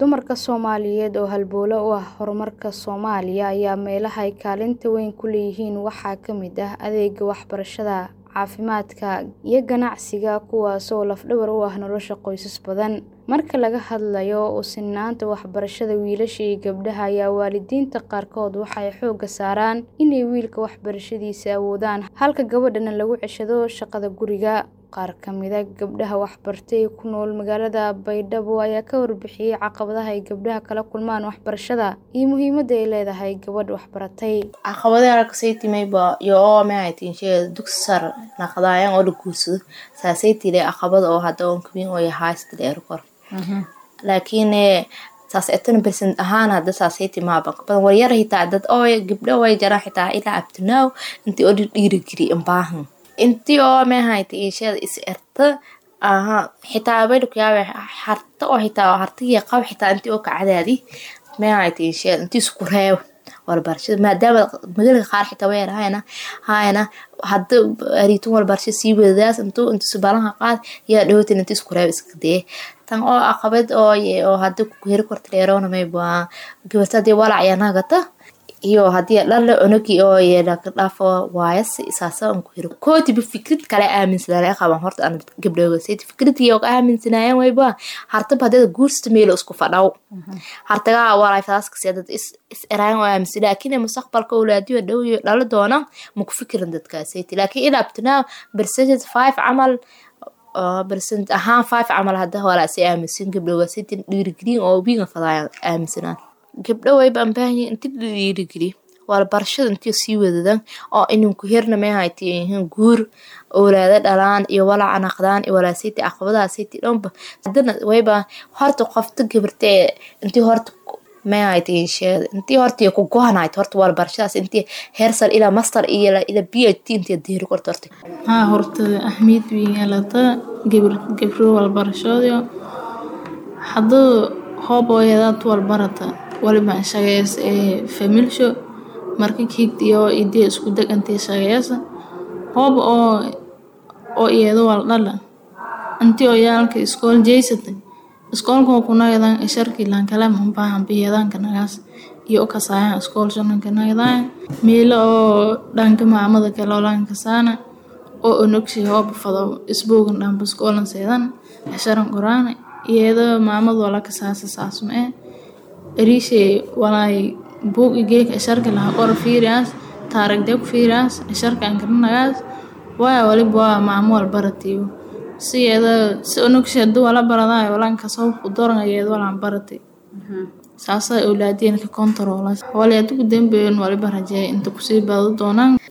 Dumarka Soomaaliyeed oo halbowle u ah horumarka Soomaaliya ayaa meelaha ay kaalinta weyn ku leeyihiin waxaa ka mid ah adeegga waxbarashada, caafimaadka, iyo ganacsiga kuwaas oo laf-dhabar u ah nolosha qoysas badan. Marka laga hadlayo u sinnaanta waxbarashada wiilasha iyo gabdhaha ayaa waalidiinta qaarkood waxay xoogga saaraan inay wiilka waxbarashadiisa awoodaan halka gabadhana lagu ceshado shaqada guriga. Qaar ka mid ah gabdhaha waxbartay ee ku nool magaalada Baydhabo ayaa ka warbixiyay caqabadaha ay gabdhaha kala kulmaan waxbarashada iyo muhiimadda ay leedahay gabadh waxbaratay. Caqabadaha kasaytimeyba yoo maxay tihiin dugsi sare naqdayan oo la guursado saasaytile caqabad oo hada on kabin oo haysta dheer kor laakiin saas etan percent ahaan hada saasayti maaba badan waryar hitaa dad oo gabdho way jaraan xitaa ilaa up to now intii oo dhiirigeli in baahan intii oo maxay tihiin is erta aha xitaa bay ku yaabay harta oo xitaa hartiga qab xitaa intii oo ka cadaadi maxay tihiin intii isku reeb walbarashada maadaama magaalada qaar xitaa way yarahayna hayna hadda ariitun walbarashada sii wadadaas intuu inta subaalaha qaad yaa dhawaatin intii isku reeb iska dee tan oo caqabad oo oo hadda ku heri korta dheeroona may baa gabartadii walac yaa nagata iyo haddii dhalle unagi oo yeela ka dhaafo waayas isaasa aan ku hiro kootiba fikrad kale aaminsanaa qaban horta aan gabdhooga sayt fikradii oo aaminsanaayeen wayba hartaba hadda guursta meel isku fadhaw hartaga walaa faaska sidad is is eraan oo aaminsan laakiin mustaqbalka awlaadiyo dhow iyo dhalo doona ma ku fikirin dadka sayt laakiin ilaa abtana percentage 5 camal percent ahaan 5 camal hadda walaa si aaminsan gabdhooga sayt dhiirigelin oo wiiga fadayaan aaminsanaan gabdho way baan baahanyiin inti la dhiirigeli walbarashada intii sii wadadan oo inanku hirna maxay tihiin guur awlaado dhalaan iyo walaca naqdaan iyo walaasiti caqabadaha siti dhanba hadana wayba horta qofta gabartee intii horta maxay tihiin sheed intii horta ku go'anayd horta walbarashadaas intii heer sare ilaa master iyo ilaa PhD intii diiri korto horta haa horta ahmiyad weyn yeelata gabar gabro walbarashada hadduu hoob hooyadaad walbarata waliba shaqeys ee familsho marka kiigtiyo idee isku degantay shaqeysa hoob oo oo iyado wal dhala intii oo yaalka iskool jeysatay iskoolka ku nagadan sharki lan kala ma baahan biyadanka nagaas iyo kasaayan iskool shananka nagadan meelo oo dhanka maamada kale oo lan kasaana oo onogsi hoob fado isboogan dhanba iskoolan seedan casharan quraan iyada maamada wala kasaasa saasma eh erishe walay buug igeeka sharka laha qor fiiriyaas taaragde ku fiiriyaas sharka ankarinagaas waa waliba waa maamo walbaratiyo si iyada si onogsi haduu wala baradayo walan kasoo ku doran iyada walan baratay saasa awlaadiyeen ka kontaroolas wali adugu dambeyn waliba rajeey inta kusii bado doonaan